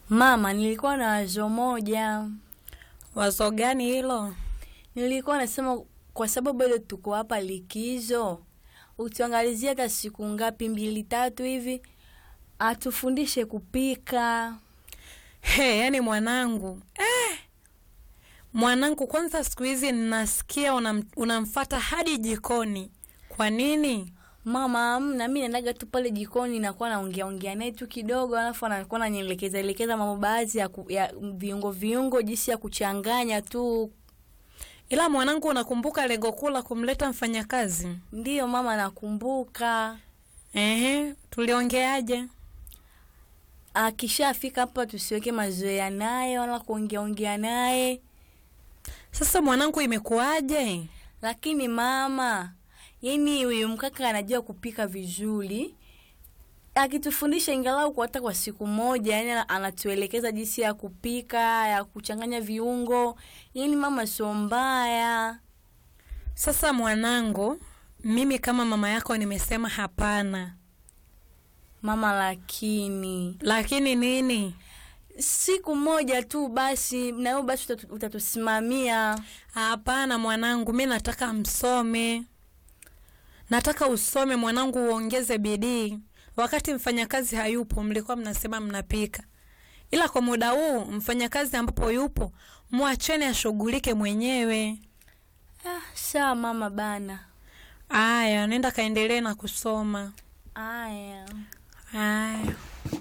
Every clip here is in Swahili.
Mama, nilikuwa na wazo moja. Wazo gani hilo? Nilikuwa nasema kwa sababu bado tuko hapa likizo, utuangalizie hata siku ngapi, mbili tatu hivi, atufundishe kupika. He, yani mwanangu eh, mwanangu, kwanza siku hizi nasikia unam, unamfata hadi jikoni. Kwa nini? Mama, amna, mi naendaga tu pale jikoni, nakuwa naongea ongea naye tu kidogo, alafu anakuwa nanielekeza elekeza mambo baadhi ya, ku, ya viungo viungo, jinsi ya kuchanganya tu. Ila mwanangu, unakumbuka lengo kuu la kumleta mfanyakazi? Ndiyo mama, nakumbuka. Ehe, tuliongeaje? Akishafika hapa tusiweke mazoea naye wala kuongea ongea naye. Sasa mwanangu, imekuwaje? Lakini mama, yani huyu mkaka anajua kupika vizuri, akitufundisha ingalau kwa hata kwa siku moja, yani anatuelekeza jinsi ya kupika, ya kuchanganya viungo. Yani mama, sio mbaya. Sasa mwanangu, mimi kama mama yako nimesema hapana. Mama, lakini Lakini nini? siku moja tu basi, na wewe basi utatu- utatusimamia. Hapana mwanangu, mi nataka msome, nataka usome mwanangu, uongeze bidii. Wakati mfanyakazi hayupo, mlikuwa mnasema mnapika, ila kwa muda huu mfanyakazi ambapo yupo, mwacheni ashughulike mwenyewe. Ah, sawa mama bana. Aya, nenda kaendelee na kusoma. Aya. Aya.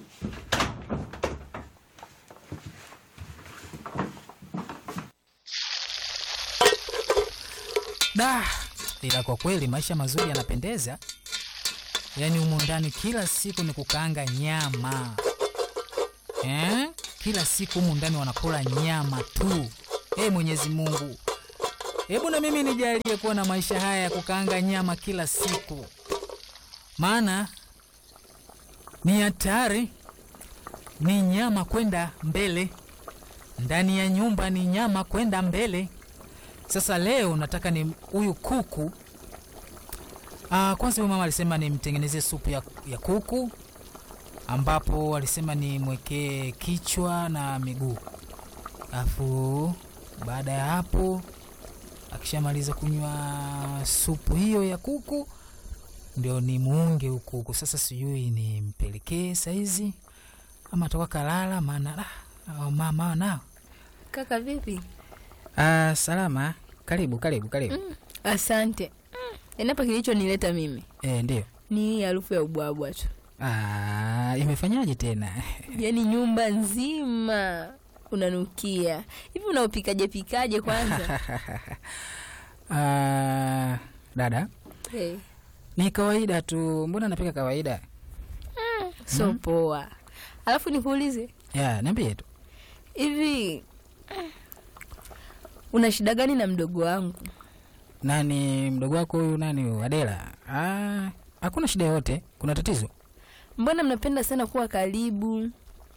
Da, ila kwa kweli maisha mazuri yanapendeza. Yaani humu ndani kila siku ni kukaanga nyama eh? Kila siku humu ndani wanakula nyama tu. Ee Mwenyezi Mungu, hebu na mimi nijalie kuwa na maisha haya ya kukaanga nyama kila siku, maana ni hatari, ni nyama kwenda mbele ndani ya nyumba, ni nyama kwenda mbele. Sasa leo nataka ni huyu kuku. Ah, kwanza huyu mama alisema nimtengenezee supu ya, ya kuku ambapo alisema nimwekee kichwa na miguu, alafu baada ya hapo akishamaliza kunywa supu hiyo ya kuku ndio ni muunge huku kuku. Sasa sijui nimpelekee saizi ama toka kalala, maana ah, mama nao Kaka vipi? Ah, salama. Karibu, karibu, karibu. Asante. Yaani hapa kilichonileta mimi Eh, ndio. ni hii harufu ya ubwabwa tu, Ah, imefanyaje tena? yaani nyumba nzima unanukia hivi. Unaupikaje pikaje kwanza? Ah, dada, hey, ni kawaida tu. Mbona napika kawaida? so poa. Alafu nikuulize Ya, niambie tu. hivi, una shida gani na mdogo wangu? Nani mdogo wako huyu nani huyu? Adela? Ah, hakuna shida yoyote. Kuna tatizo? Mbona mnapenda sana kuwa karibu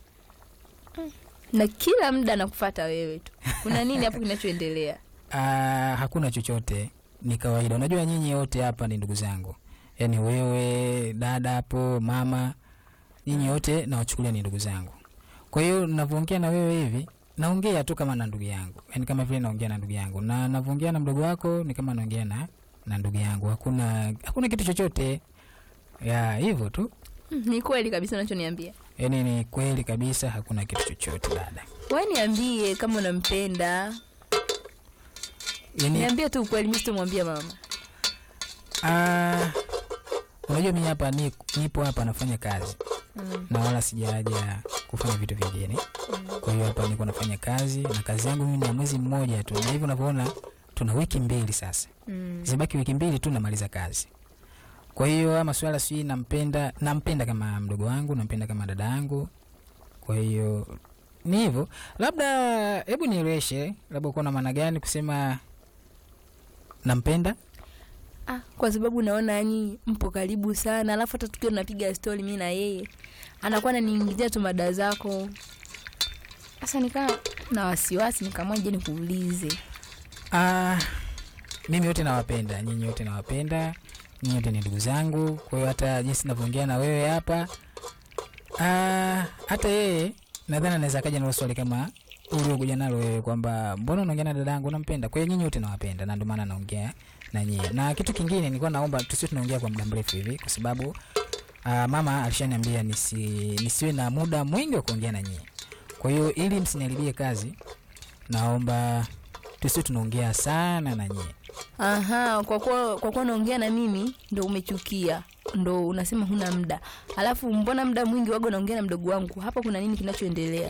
na kila muda nakufata wewe tu? Kuna nini hapo kinachoendelea? Ah, hakuna chochote. Ni kawaida. Unajua nyinyi wote hapa ni ndugu zangu. Yaani wewe, dada hapo, mama, nyinyi wote nawachukulia ni ndugu zangu. Kwa hiyo ninavyoongea na wewe hivi, naongea tu kama na ndugu yangu. Yaani kama vile naongea na ndugu yangu. Na ninavyoongea na mdogo wako ni kama naongea na na ndugu yangu. Hakuna hakuna kitu chochote. Ya, hivyo tu. Mm, Ni kweli kabisa unachoniambia. Yaani ni kweli kabisa hakuna kitu chochote dada. Wewe niambie kama unampenda. Yaani Niambie tu ukweli, mimi sitomwambia mama. Ah, unajua mimi hapa ni, nipo hapa nafanya kazi Mm. na wala sijaja kufanya vitu vingine. Kwa hiyo hapa niko nafanya kazi na kazi yangu mimi ni ya mwezi mmoja tu, na hivyo unavyoona tuna wiki mbili sasa, Mm. zibaki wiki mbili tu namaliza kazi. Kwa hiyo haya maswala sijui nampenda, nampenda kama mdogo wangu, nampenda kama dada yangu. Kwa hiyo ni hivyo, labda hebu nieleweshe, labda uko na maana gani kusema nampenda? Ah, kwa sababu naona yani mpo karibu sana, alafu hata tukiwa tunapiga stori mimi na yeye anakuwa ananiingizia tu mada zako. Sasa nikaa na wasiwasi, nikaamua je nikuulize. Ah, mimi wote nawapenda, nyinyi wote nawapenda, nyinyi wote ni ndugu zangu. Kwa hiyo hata jinsi ninavyoongea na wewe hapa, ah, hata yeye nadhani anaweza kaja nalo swali kama uliokuja nalo wewe kwamba mbona unaongea na dada yangu unampenda kwa hiyo nyinyi wote nawapenda na ndio maana naongea na nyie na kitu kingine nilikuwa naomba tusiwe tunaongea kwa muda mrefu hivi kwa sababu uh, mama alishaniambia nisi, nisiwe na muda mwingi wa kuongea na nyie kwa hiyo ili msiniharibie kazi naomba tusiwe tunaongea sana na nyie Aha, kwa kuwa kwa kuwa unaongea na mimi ndo umechukia, ndo unasema huna muda. Alafu mbona muda mwingi wago unaongea na mdogo wangu? Hapa kuna nini kinachoendelea?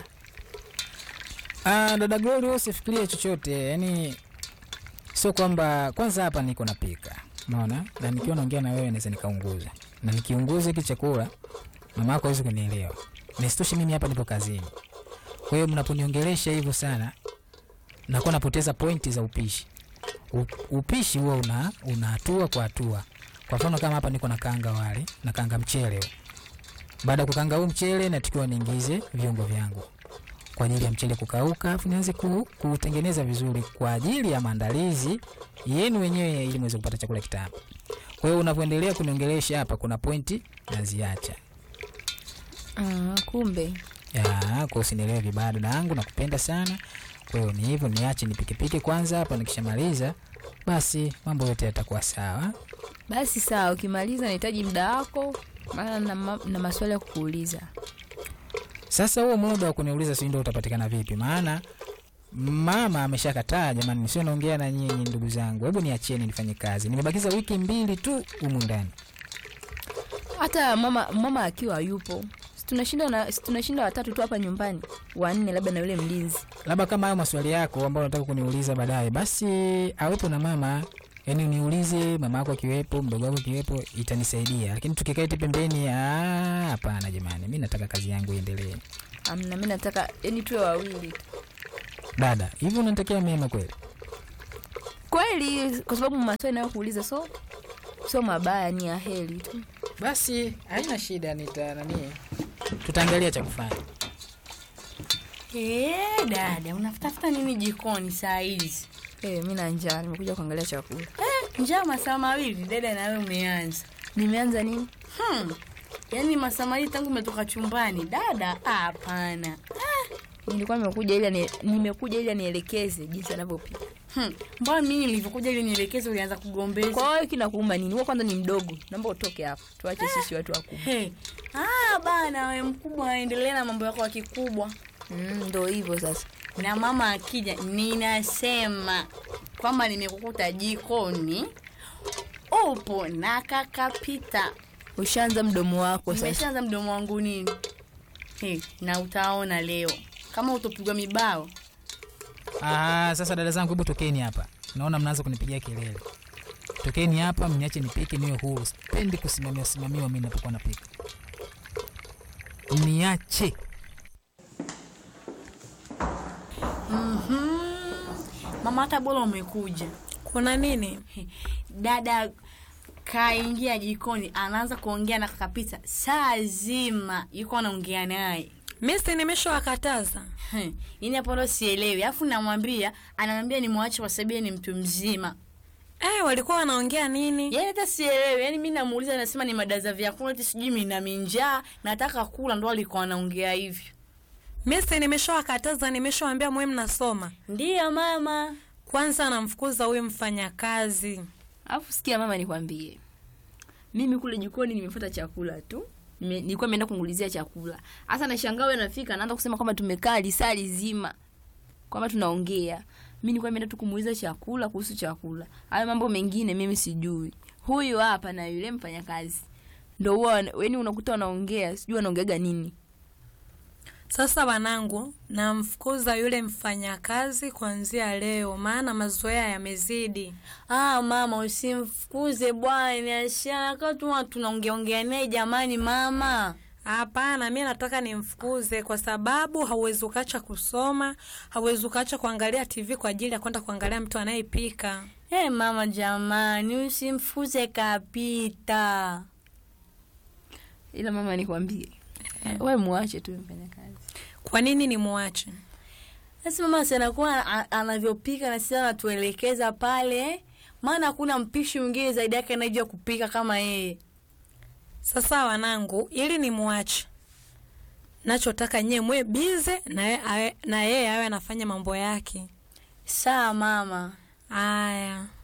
Ah, dada Glory wewe usifikirie chochote. Yaani sio kwamba kwanza hapa niko napika. Unaona? Na nikiwa naongea na wewe naweza nikaunguza. Na nikiunguza hiki chakula mama yako hawezi kunielewa. Na isitoshe mimi hapa nipo kazini. Kwa hiyo mnaponiongelesha hivyo sana nakuwa napoteza pointi za upishi. U, upishi huwa una una hatua kwa hatua. Kwa mfano kama hapa niko nakaanga wali, nakaanga mchele. huu. Baada ya kukaanga huu mchele natakiwa niingize viungo vyangu kwa ajili ya mchele kukauka, afu nianze ku, kutengeneza vizuri kwa ajili ya maandalizi yenu wenyewe, ili mweze kupata chakula kitamu. Kwa hiyo unavyoendelea kuniongelesha hapa, kuna pointi naziacha. Ah, kumbe. Ya, kwa usinielewe vibaya dada yangu, nakupenda sana. Kwa hiyo ni hivyo, niache nipikepike kwanza hapa, nikishamaliza basi mambo yote yatakuwa sawa. Basi sawa, ukimaliza nahitaji muda wako, maana na, ma, na maswali ya kukuuliza. Sasa huo muda wa kuniuliza si ndio utapatikana vipi? Maana mama ameshakataa. Jamani, nisio naongea na nyinyi ndugu zangu, hebu niachieni nifanye kazi. Nimebakiza wiki mbili tu humu ndani. Hata mama mama akiwa yupo, tunashinda na si tunashinda watatu tu hapa nyumbani, wanne labda na yule mlinzi. Labda kama hayo maswali yako ambayo unataka kuniuliza baadaye, basi awepo na mama, yaani uniulize mama yako akiwepo, mdogo wako akiwepo, itanisaidia. Lakini tukikaa eti pembeni, ah, hapana jamani, mi nataka kazi yangu iendelee. Amna, mimi nataka yani tuwe wawili tu. Dada, hivi unanitakia mema kweli? Kweli, kwa sababu maswali nayokuuliza so sio mabaya, ni ya heri tu. Basi haina shida, nita nani, tutaangalia cha kufanya. Eh, dada unafutafuta nini jikoni saa hizi? Eh, mimi na njaa, nimekuja kuangalia chakula. Eh, njaa masaa mawili dada, nawe umeanza Nimeanza nini? hmm. Yaani masaa mawili tangu umetoka chumbani dada? Ah, Hapana. Nilikuwa nimekuja ili ani- nimekuja ili anielekeze jinsi anavyopika. Hmm. Mbona mimi nilivyokuja ili nielekeze ulianza kugombeza? Kwa hiyo kinakuuma nini? Wewe kwanza ni mdogo, naomba utoke hapo, tuache sisi watu wakubwa. Hey. Ah, bana we mkubwa aendelee na mambo yako ya kikubwa. Mm, ndo hivyo sasa. Na mama akija ninasema kwamba nimekukuta jikoni upo na kakapita. Ushaanza mdomo wako sasa. Nimeshaanza mdomo wangu nini? Hey, na utaona leo kama utopigwa mibao. Ah, sasa dada zangu, hebu tokeni hapa. Naona mnaanza kunipigia kelele. Tokeni hapa, mniache nipike, niwe huru. Sipendi kusimamia simamiwa mimi napokuwa napika. Niache. Mama hata bora umekuja. kuna nini Dada kaingia jikoni anaanza kuongea na kakapita saa zima yuko anaongea naye misi nimeshawakataza Hmm, yaani hapo ndo sielewi alafu namwambia anamwambia nimwache kwa sababu yeye ni mtu mzima eh, walikuwa wanaongea nini yaani hata sielewi yaani mi namuuliza anasema ni mada za vyakula ti sijui mina minjaa nataka kula ndo alikuwa anaongea hivyo misi nimeshawakataza nimeshawambia mwe mnasoma ndiyo mama kwanza namfukuza huyu mfanyakazi Alafu sikia mama, nikwambie, mimi kule jikoni nimefuata chakula tu Nime- nilikuwa nimeenda kungulizia chakula. Hasa nashangaa wewe nafika anaanza kusema kwamba tumekaa lisaa lizima kwamba tunaongea. Mimi nilikuwa nimeenda tu kumuuliza chakula kuhusu chakula. Hayo mambo mengine mimi sijui. Huyu hapa na yule mfanyakazi ndo huwa yani unakuta wanaongea, sijui wanaongeaga nini. sasa wanangu namfukuza yule mfanyakazi kuanzia leo maana mazoea yamezidi ah mama usimfukuze bwana ashaka tu tunaongeaongea naye jamani mama hapana mi nataka nimfukuze kwa sababu hauwezi ukaacha kusoma hauwezi ukaacha kuangalia tv kwa ajili ya kwenda kuangalia mtu anayepika hey, mama jamani usimfukuze kapita Ila mama nikwambie, wewe muache tu mfanyakazi. kwa nini nimwache sasa mama sanakuwa anavyopika na sisi anatuelekeza pale maana hakuna mpishi mwingine zaidi yake anayejua kupika kama yeye sasa wanangu ili nimwache nachotaka nyie mwe bize na ye- awe- na yeye awe anafanya mambo yake Sawa mama. aya